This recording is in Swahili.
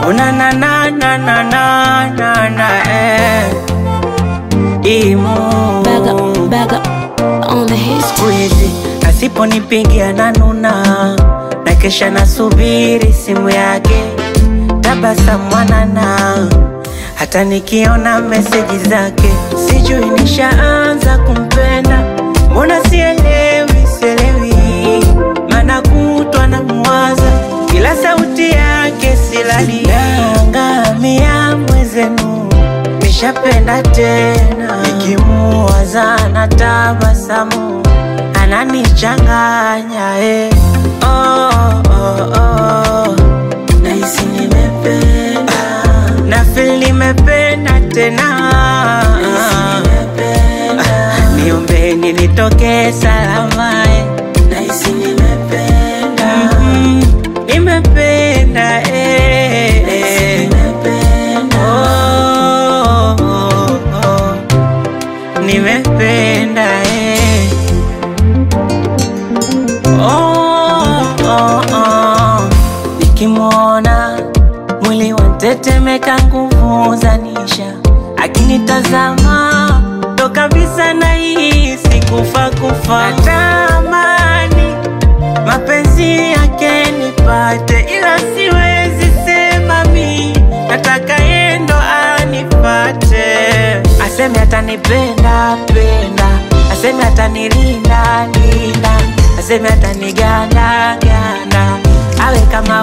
Una na na na na na na na eh. Imu Back up, back up on the hits. siku hizi asiponipigia na nuna na kesha nasubiri simu yake tabasamu mwanana hata nikiona meseji zake sijui nishaanza kumpenda mbona sielewi sielewi mana kutwa na mwaza kila sauti yake silali nangamia mwezenu nishapenda tena nikimuwaza na tabasamu ananichanganya eh. oh, oh, oh. Nahisi nimependa na feel nimependa tena niombeni nitoke salama eh. Nahisi nimependa nimependa eh, eh. Oh, oh, oh. nimependa eh. oh, oh, oh. nikimwona mwili wantetemeka nguvu zanisha akinitazama ndo kabisa nahisi kufa kufa natamani mapenzi yake nipate ila siwezi sema mi nataka yendo anipate aseme atanipenda penda aseme atanilinda linda aseme ataniganda ganda awe kama